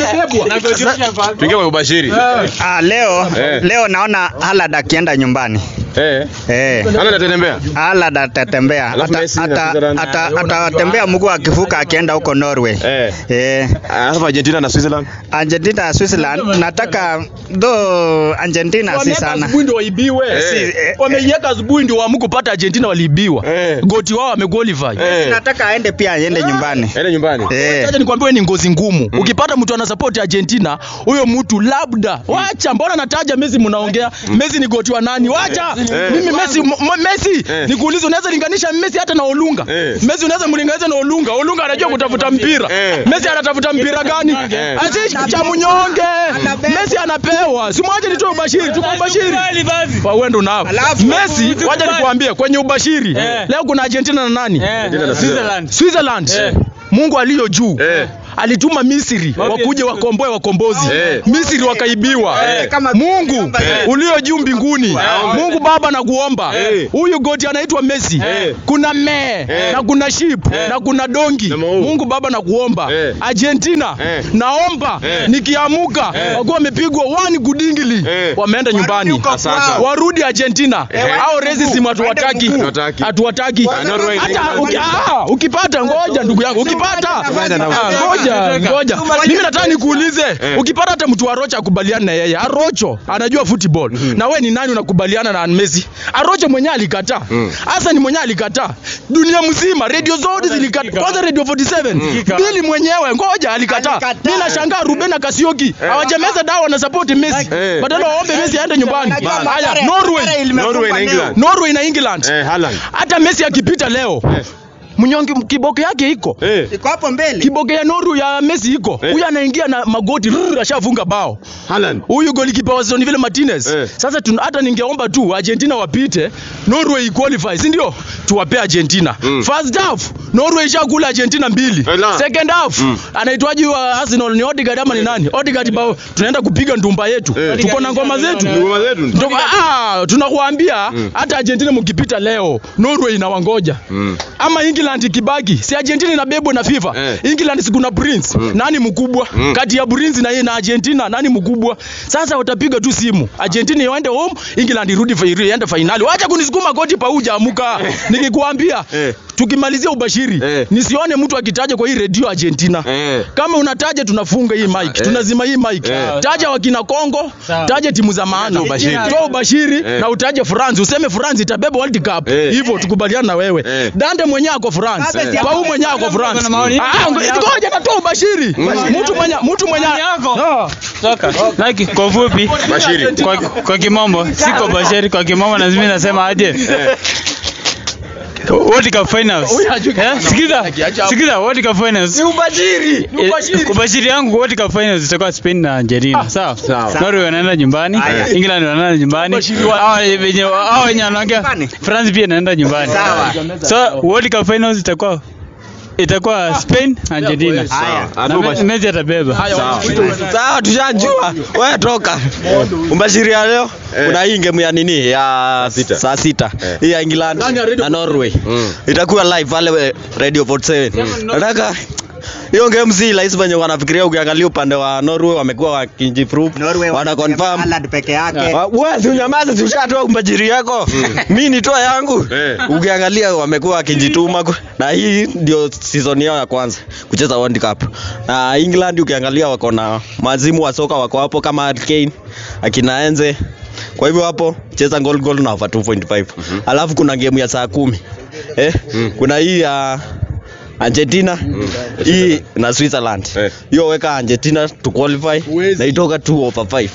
Tuingie kwa ubashiri. Ah, leo Eh. leo naona Haaland akienda nyumbani. Eh. Eh. Haaland atatembea? Haaland atatembea. Alafu Ata- Messi na ata- Switzerland. ata- Atatembea mguu akivuka akienda huko Norway. Eh. Eh. Alafu Argentina na Switzerland. Argentina na Switzerland nataka though Argentina si Wameweka sana. asubuhi ndio waibiwe. Si, eh, Wameiweka asubuhi ndio waamkupata Argentina waliibiwa. Goti wao wamequalify. Nataka aende pia aende nyumbani. Aende nyumbani. Eh. Acha nikwambie wewe ni ngozi ngumu. Ukipata mtu ana support Argentina, huyo mtu labda wacha, mbona nataja Messi mnaongea? Messi ni goti wa nani? Wacha. Mimi Messi m- m- Messi nikuulize unaweza linganisha Messi hata na Olunga? Messi unaweza mlinganisha na Olunga? Olunga anajua kutafuta mpira. Messi anatafuta mpira gani? Asishi cha mnyonge. Messi anapewa. Si mmoja nitoe ubashiri, tuko ubashiri. Wa wewe ndo nao. Messi, wacha nikuambie kwenye ubashiri. Leo kuna Argentina na nani? Switzerland. Switzerland. Mungu aliyo juu alituma Misri wakuje wakomboe wakombozi. Misri wakaibiwa. Mungu ulio juu mbinguni, Mungu Baba nakuomba, huyu goti anaitwa Messi. Kuna mee na kuna sheep na kuna dongi. Mungu Baba nakuomba, Argentina naomba nikiamuka wakuwa wamepigwa wani kudingili, wameenda nyumbani, warudi Argentina. Hao racism hatuwataki, hatuwataki. Hata uki- ah, ukipata, ngoja ndugu yangu, ukipata Ah, ngoja ngoja, mimi nataka nikuulize, ukipata hata mtu Arocho akubaliana na yeye, Arocho anajua football na we ni nani unakubaliana na Messi? Arocho mwenyewe alikataa, hasa ni mwenyewe alikataa, dunia mzima, radio zote zilikataa, kwanza radio 47 Bili mwenyewe, ngoja alikataa. Mimi nashangaa Ruben na Kasioki hawajameza dawa na support Messi, badala waombe Messi aende nyumbani. Haya, Norway, Norway na England. Norway na England, Eh, Haaland. hata Messi akipita leo mnyonge kiboko yake iko Iko hapo mbele. kiboge ya Noru ya Messi iko huyu anaingia na magoti rrr, ashafunga bao Haaland. huyu golikipa wa Aston Villa Martinez Eh. sasa tun, hata ningeomba tu Argentina wapite Norway qualify si ndio tuwape Argentina first half Norway ishakula Argentina mbili Eh, la. second half anaitwaji wa Arsenal ni Odegaard ama ni nani Odegaard bao tunaenda kupiga ndumba yetu Eh. tuko na ngoma zetu Ngoma zetu. Ndo- ah, tunakuambia hata Argentina mkipita leo Norway inawangoja ama England ikibaki si Argentina inabebwa na FIFA Eh. England si kuna Prince nani mkubwa kati ya Prince na yeye na Argentina nani mkubwa sasa watapiga tu simu Argentina iende home England irudi fa- iende finali wacha kunisukuma koti pa uja amuka nikikwambia tukimalizia ubashiri nisione mtu akitaja kwa hii redio Argentina. Kama unataja tunafunga hii mic, tunazima hii mic. Taja wakina Kongo, taja timu za maana. Toa ubashiri na utaje France, useme France itabeba World Cup. Hivyo tukubaliana na wewe. Dante mwenyewe ako France. Pau mwenyewe ako France. Ah, ngoja natoa ubashiri. Mtu mwenye mtu mwenye No. Like, kwa ufupi kwa, kwa kimombo siko bashiri kwa kimombo na mimi nasema aje World Cup finals. Eh, Sikiza. Sikiza World Cup finals. Ni ubashiri. Ni ubashiri. Ubashiri yangu World Cup finals itakuwa Spain na Argentina. Sawa. Norway wanaenda nyumbani. England wanaenda nyumbani. Hao wenye hao wenye wanaongea France pia inaenda nyumbani. So World Cup finals itakuwa itakuwa Spain Argentina. Na Me- Messi atabeba. Sawa, tushajua. Wewe toka. Umbashiri ya leo kuna hii game ya nini ya saa sita hii ya England na Norway itakuwa live pale we- Radio 47. Nataka hiyo game si rahisi venye wanafikiria. Ukiangalia upande wa Norway wamekuwa wakijiprove, wana confirm Haaland peke yake. Wa- wewe si unyamaze, si ushatoa umbajiri yako. Mimi nitoa yangu. Ukiangalia wamekuwa wakijituma ku- na hii ndio season yao ya kwanza kucheza World Cup. Na England ukiangalia wako na mazimu wa soka wako hapo kama Harry Kane, akina Enze. Kwa hivyo hapo cheza goal goal na over 2.5. Alafu kuna game ya saa kumi. Eh? Kuna hii ya Argentina hii na Switzerland. Hiyo weka Argentina to qualify na itoka 2 over 5.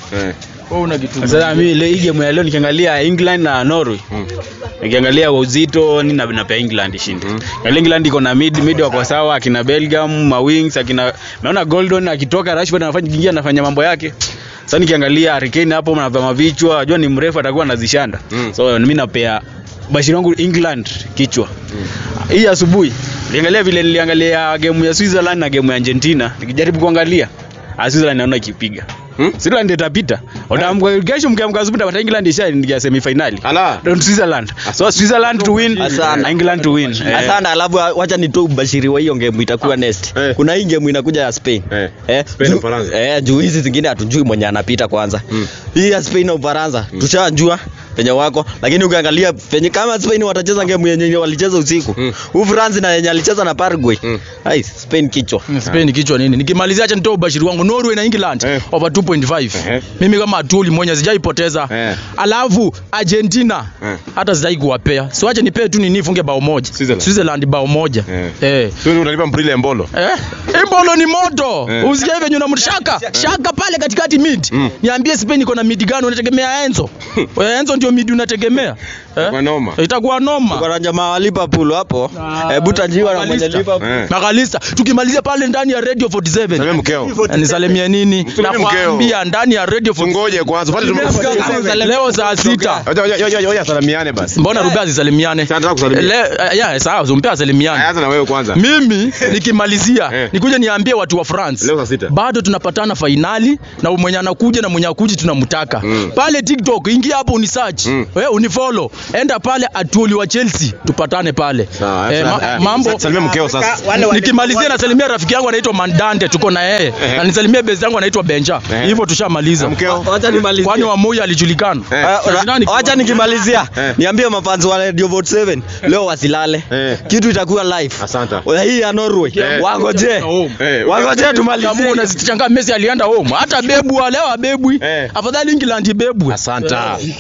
Sasa mimi ile hii game ya leo nikiangalia England na Norway. Nikiangalia kwa uzito ni na napea England ishinde. Mm. England iko na mid mid wako sawa akina Belgium, ma wings akina naona Goldon akitoka Rashford anafanya kingia anafanya mambo yake. Sasa nikiangalia Harry Kane hapo mnavaa mavichwa, najua ni mrefu atakuwa anazishanda. So mimi napea bashiri wangu England kichwa. Hii asubuhi niangalia vile niliangalia game ya Switzerland na game ya Argentina, nikijaribu kuangalia ah, Switzerland naona ikipiga. Hmm? Switzerland itapita. Utaamka kesho mkiamka asubuhi mtapata England ishaingia semi finali. Ala. Switzerland. So Switzerland to win, Asante. England to win. Eh. Asante, alafu wacha nitoe ubashiri wa hiyo game itakuwa next. Kuna hii game inakuja ya Spain. Eh, Spain na juu- Ufaransa. Eh, juu hizi zingine hatujui mwenye anapita kwanza. Hii ya Spain na Ufaransa tushajua penye wako, lakini ukiangalia penye kama Spain watacheza game yenye walicheza usiku. Huu France na yenye alicheza na Paraguay. Hai, Spain kichwa. Spain kichwa nini? Nikimalizia acha nitoe ubashiri wangu Norway na England over 2.5. Mimi kama Atuli mwenye sijaipoteza. Alafu Argentina hata sijai kuwapea. So acha nipee tu nini funge bao moja. Switzerland bao moja. Eh. Sio unalipa mprile mbolo. Eh? Imbolo ni moto. Usikie venye unamshaka. Shaka pale katikati mid. Niambie Spain iko na mid gani unategemea Enzo? Wewe Enzo ndio mid unategemea. Eh? noma. Itakuwa noma. Kuna jamaa wa Liverpool hapo. Hebu tajiwa na mwenye Liverpool. Makalista tukimalizia pale ndani ya Radio 47. Salimia mkeo. Nisalimie nini? Msalimie mkeo. Nakwambia ndani ya Radio 47. Tungoje kwanza. Pale tumefika. Leo saa sita. Oja oja oja oja salimiane basi. Mbona Rubia zisalimiane? Nataka kusalimia. Le- eh, ya sawa, umpea salimiane. Anza na wewe kwanza. Mimi nikimalizia nikuje niambie watu wa France. Leo saa sita. Bado tunapatana fainali na mwenye anakuja na mwenye akuji tunamtaka. Pale TikTok ingia hapo unisearch. Wewe unifollow. Enda pale Atuli wa Chelsea tupatane pale. Sawa, Eh, sawa, ma- eh, mambo salimia mkeo sasa. Wale wale- nikimalizia nasalimia rafiki yangu anaitwa Mandante tuko na yeye na nisalimie base yangu anaitwa Benja hivyo tushamaliza Wacha nimalizie. kwani wa Moi alijulikana Ah, ra- Wacha nikimalizia niambie mafanzi wa Radio Vote 7 leo wasilale. Kitu itakuwa live. Asante. Hii ya Norway. Wangoje. Wangoje Kama tumalizie. unazichangaa Messi alienda home hata bebu leo abebwi afadhali England ibebwe asante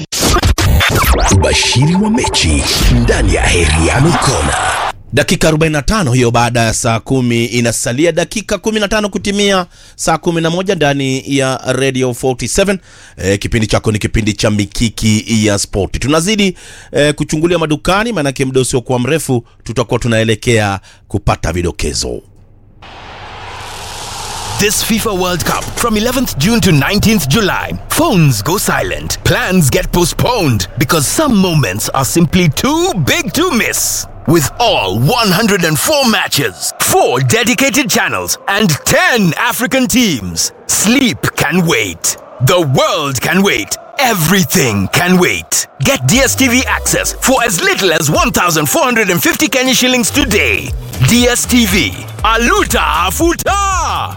Ubashiri wa mechi ndani ya Heriano Kona. dakika 45 hiyo baada ya saa kumi inasalia dakika 15 kutimia saa 11 ndani ya radio 47 e, kipindi chako ni kipindi cha mikiki ya sport tunazidi e, kuchungulia madukani maanake muda usiokuwa mrefu tutakuwa tunaelekea kupata vidokezo This FIFA World Cup from 11th June to 19th July. Phones go silent. Plans get postponed because some moments are simply too big to miss. With all 104 matches, 4 dedicated channels, and 10 African teams, sleep can wait. The world can wait. Everything can wait. Get DSTV access for as little as 1,450 Kenya shillings today. DSTV. Aluta Afuta!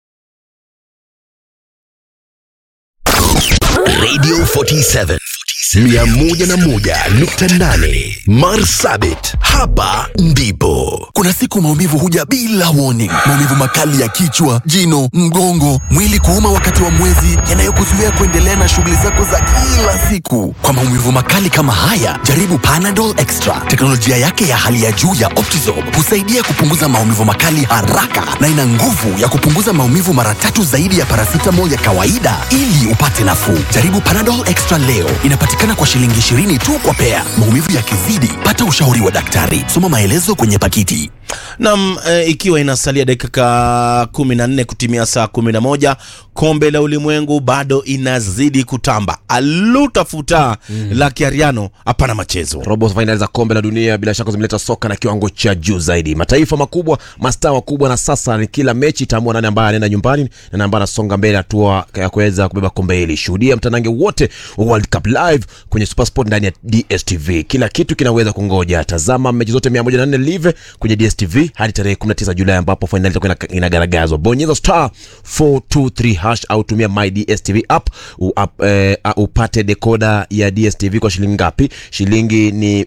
Radio 47 101.8 Marsabit, hapa ndipo Kuna siku maumivu huja bila warning. Maumivu makali ya kichwa, jino, mgongo, mwili kuuma wakati wa mwezi, yanayokuzuia kuendelea na shughuli zako za kila siku. Kwa maumivu makali kama haya, jaribu Panadol Extra. Teknolojia yake ya hali ya juu ya Optizorb husaidia kupunguza maumivu makali haraka na ina nguvu ya kupunguza maumivu mara tatu zaidi ya paracetamol ya kawaida ili upate nafuu. Jaribu Panadol Extra leo. Inapatikana kwa shilingi 20 tu kwa pea. Maumivu yakizidi, pata ushauri wa daktari. Soma maelezo kwenye pakiti. Nam e, ikiwa inasalia dakika kumi na nne kutimia saa kumi na moja kombe la ulimwengu bado inazidi kutamba alutafuta mm. la kiariano hapana machezo robo fainali za kombe la dunia bila shaka zimeleta soka na kiwango cha juu zaidi mataifa makubwa mastaa wakubwa na sasa ni kila mechi itaamua nani ambaye anaenda nyumbani na nani ambaye anasonga mbele hatua ya kuweza kubeba kombe hili shuhudia mtanange wote wa world cup live kwenye supersport ndani ya dstv kila kitu kinaweza kungoja tazama mechi zote 104 live kwenye dstv hadi tarehe 19 julai ambapo fainali itakuwa ina- inagaragazwa bonyeza star 423 hash au tumia my dstv app u, up, eh, uh, upate dekoda ya dstv kwa shilingi ngapi shilingi ni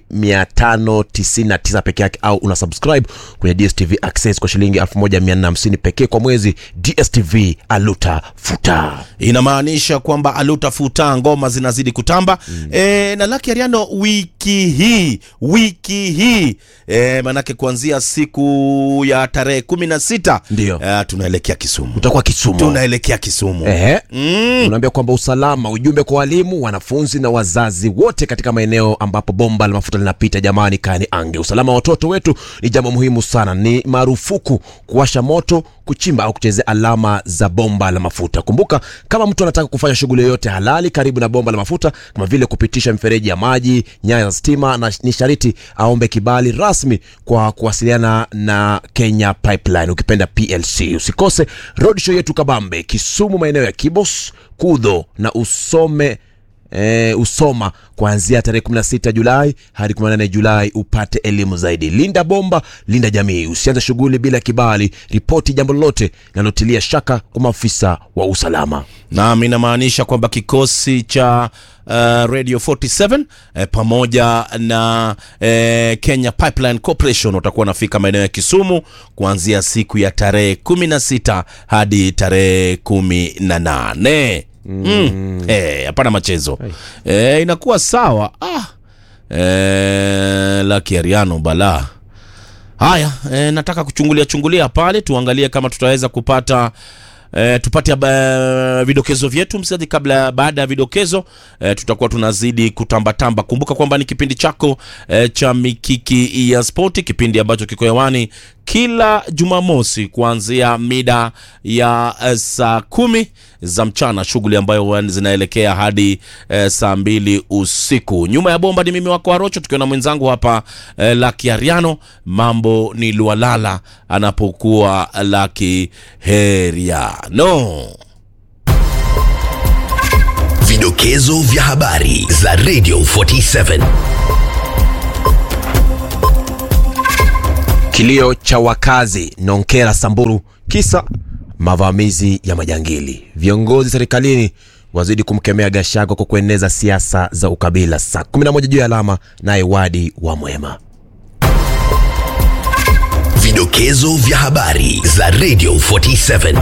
599 peke yake au una subscribe kwenye dstv access kwa shilingi 1450 pekee kwa mwezi dstv aluta futa inamaanisha kwamba alutafuta ngoma zinazidi kutamba mm. e, na laki ariano wiki hii wiki hii e, manake kuanzia siku ya tarehe kumi na sita ndio e, tunaelekea kisumu utakuwa kisumu tunaelekea kisumu Ehe. Mm. unaambia kwamba usalama ujumbe kwa walimu wanafunzi na wazazi wote katika maeneo ambapo bomba la mafuta linapita jamani kani ange usalama wa watoto wetu ni jambo muhimu sana ni marufuku kuwasha moto kuchimba au kuchezea alama za bomba la mafuta kumbuka kama mtu anataka kufanya shughuli yoyote halali karibu na bomba la mafuta kama vile kupitisha mifereji ya maji nyaya za stima na ni shariti aombe kibali rasmi kwa kuwasiliana na kenya pipeline ukipenda plc usikose road show yetu kabambe kisumu maeneo ya kibos kudho na usome E, usoma kuanzia tarehe 16 julai hadi 18 julai upate elimu zaidi linda bomba linda jamii usianze shughuli bila kibali ripoti jambo lolote linalotilia shaka kwa maafisa wa usalama nam inamaanisha kwamba kikosi cha uh, radio 47 eh, pamoja na eh, kenya pipeline corporation watakuwa wanafika maeneo ya kisumu kuanzia siku ya tarehe 16 hadi tarehe 18 mm. eh, hapana machezo eh, inakuwa sawa ah. eh, laki ariano balaa haya e, nataka kuchungulia chungulia pale tuangalie kama tutaweza kupata E, tupate uh, vidokezo vyetu msikilizaji kabla baada ya vidokezo e, tutakuwa tunazidi kutambatamba kumbuka kwamba ni kipindi chako e, cha mikiki ya spoti kipindi ambacho kiko hewani kila jumamosi kuanzia mida ya uh, saa kumi za mchana shughuli ambayo zinaelekea hadi uh, saa mbili usiku nyuma ya bomba ni mimi wako arocho tukiwa na mwenzangu hapa uh, laki ariano mambo ni lualala anapokuwa laki heriano Vidokezo vya habari za Radio 47. kilio cha wakazi nonkera samburu kisa mavamizi ya majangili viongozi serikalini wazidi kumkemea gashago kwa kueneza siasa za ukabila saa 11 juu ya alama naye wadi wa mwema Vidokezo vya habari za Radio 47.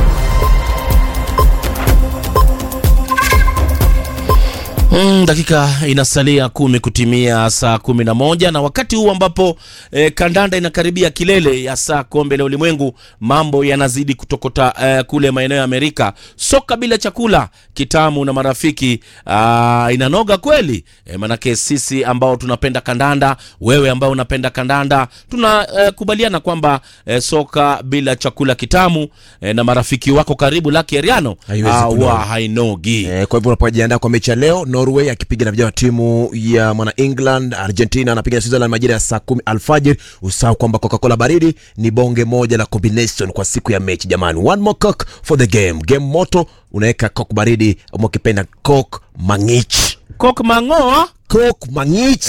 Mm, dakika inasalia kumi kutimia saa kumi na moja na wakati huu ambapo eh, kandanda inakaribia kilele ya saa kombe la ulimwengu mambo yanazidi kutokota eh, kule maeneo ya amerika soka bila chakula kitamu na marafiki ah, inanoga kweli eh, manake sisi ambao tunapenda kandanda wewe ambao unapenda kandanda tunakubaliana eh, kwamba eh, soka bila chakula kitamu eh, na marafiki wako karibu laki eriano Haiwezi ah, kunoga. wa hainogi Eh, kwa hivyo unapojiandaa kwa mechi ya leo norway akipiga na vijana wa timu ya mwana england argentina anapiga na switzerland majira ya saa kumi alfajiri usahau kwamba coca-cola baridi ni bonge moja la combination kwa siku ya mechi jamani one more coke for the game game moto unaweka coke baridi ama ukipenda coke mangich coke mangoa coke mangich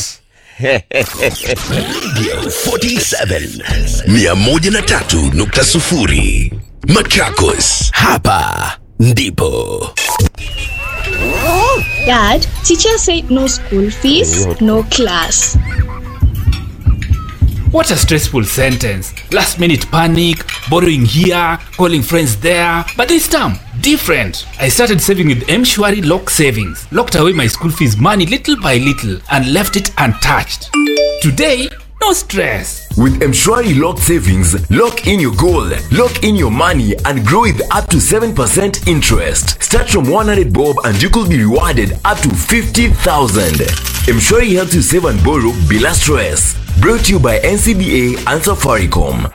Radio 47 103.0 Machakos, hapa ndipo Dad, teacher said no school fees, no class. What a stressful sentence. Last minute panic, borrowing here, calling friends there. But this time, different. I started saving with Mshwari Lock Savings, locked away my school fees money little by little, and left it untouched. Today, no stress. With Mshwari Lock Savings, lock in your goal, lock in your money, and grow with up to 7% interest. Start from 100 bob and you could be rewarded up to 50,000. Mshwari helps you save and borrow bila stress. Brought to you by NCBA and Safaricom.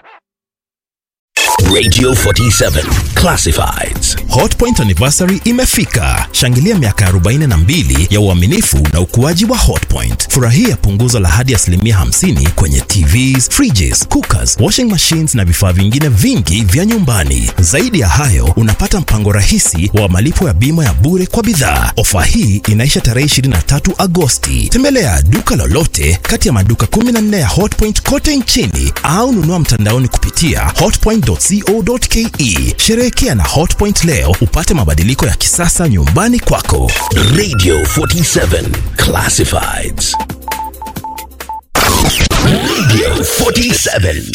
Radio 47 Classifieds. Hotpoint anniversary imefika. Shangilia miaka 42 ya uaminifu na ukuaji wa Hotpoint. Furahia punguzo la hadi asilimia 50 kwenye TVs, fridges, cookers, washing machines na vifaa vingine vingi vya nyumbani. Zaidi ya hayo, unapata mpango rahisi wa malipo ya bima ya bure kwa bidhaa. Ofa hii inaisha tarehe 23 Agosti. Tembelea duka lolote kati ya maduka 14 ya Hotpoint kote nchini au nunua mtandaoni kupitia hotpoint.co.ke. Sherehekea na Hotpoint leo upate mabadiliko ya kisasa nyumbani kwako. Radio 47 Classifieds. Radio 47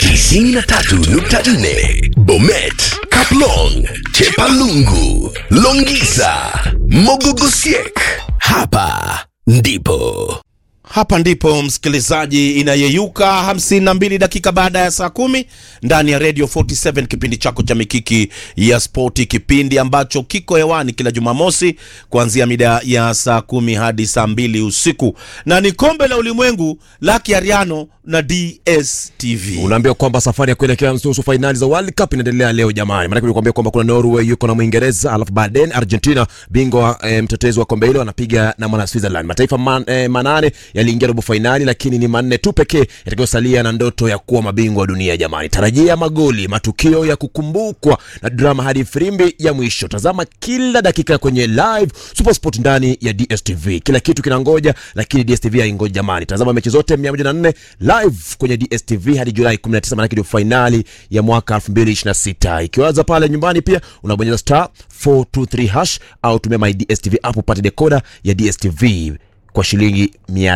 93.4 Bomet, Kaplong, Chepalungu, Longisa, Mogogosiek. Hapa ndipo hapa ndipo msikilizaji inayeyuka 52 dakika baada ya saa kumi ndani ya radio 47 kipindi chako cha mikiki ya spoti kipindi ambacho kiko hewani kila jumamosi kuanzia mida ya saa kumi hadi saa mbili usiku na ni kombe la ulimwengu la kiariano na dstv unaambia kwamba safari ya kuelekea nusu fainali za World Cup inaendelea leo jamani. Maanake nilikwambia kwamba kuna Norway yuko na Mwingereza, alafu baadaye Argentina bingwa e, mtetezi wa kombe hilo anapiga na mwana Switzerland. Mataifa man, e, manane yaliingia robo fainali, lakini ni manne tu pekee yatakayosalia na ndoto ya kuwa mabingwa wa dunia jamani. Tarajia magoli, matukio ya kukumbukwa na drama hadi firimbi ya mwisho. Tazama kila dakika kwenye live Supersport ndani ya DStv. Kila kitu kinangoja, lakini DStv haingoji jamani. Tazama mechi zote 104 live kwenye DStv hadi Julai 19, maanake ndio fainali ya mwaka 2026. Ikiwaza pale nyumbani pia unabonyeza star 423 hash au tumia my DStv app upate decoder ya DStv kwa shilingi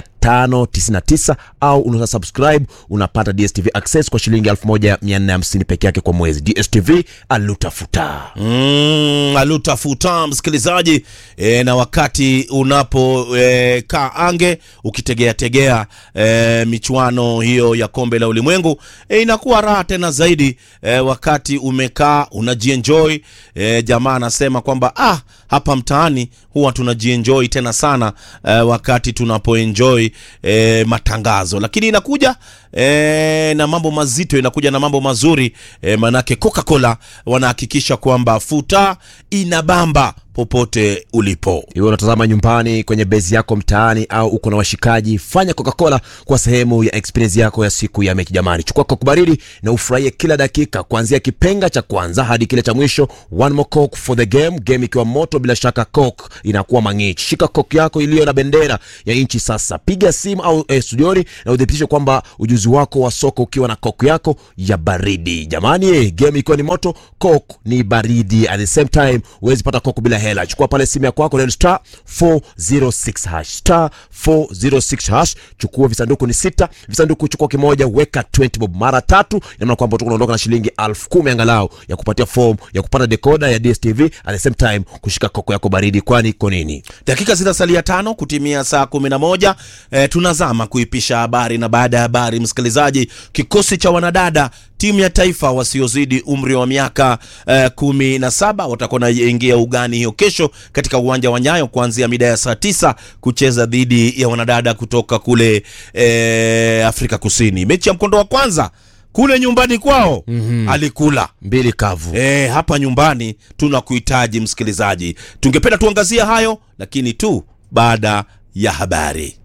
599 au unaweza subscribe unapata DStv access kwa shilingi 1450 peke yake kwa mwezi. DStv alutafuta mm, alutafuta msikilizaji e, na wakati unapo e, kaa ange ukitegea tegea e, michuano hiyo ya kombe la ulimwengu e, inakuwa raha tena zaidi e, wakati umekaa unajienjoy e, jamaa anasema kwamba ah, hapa mtaani huwa tunajienjoy tena sana e, wakati tunapoenjoy e, matangazo lakini inakuja e, na mambo mazito inakuja na mambo mazuri e, manake coca-cola wanahakikisha kwamba futa inabamba popote ulipo iwe unatazama nyumbani kwenye bezi yako mtaani au uko na washikaji fanya coca-cola kwa sehemu ya experience yako ya siku ya mechi jamani chukua coke baridi na ufurahie kila dakika kuanzia kipenga cha kwanza hadi kile cha mwisho one more coke for the game game ikiwa moto bila shaka coke inakuwa mangichi shika coke yako iliyo na bendera ya nchi sasa piga simu au eh, studioni na udhibitishe kwamba ujuzi wako wa soka ukiwa na coke yako ya baridi jamani eh, game ikiwa ni moto coke ni baridi at the same time huwezi pata coke bila hela chukua pale simu ya kwako neno star 406 hash star 406 hash chukua visanduku ni sita visanduku chukua kimoja weka 20 bob mara tatu inamaana kwamba utakuwa unaondoka na shilingi elfu kumi angalau ya kupatia form ya kupata decoder ya dstv at the same time kushika koko yako baridi kwani iko nini dakika zinasalia tano kutimia saa kumi na moja e, tunazama kuipisha habari na baada ya habari msikilizaji kikosi cha wanadada timu ya taifa wasiozidi umri wa miaka uh, kumi na saba watakuwa naingia ugani hiyo kesho katika uwanja wa nyayo kuanzia mida ya saa tisa kucheza dhidi ya wanadada kutoka kule eh, afrika kusini mechi ya mkondo wa kwanza kule nyumbani kwao mm-hmm. alikula mbili kavu e, hapa nyumbani tunakuhitaji msikilizaji tungependa tuangazia hayo lakini tu baada ya habari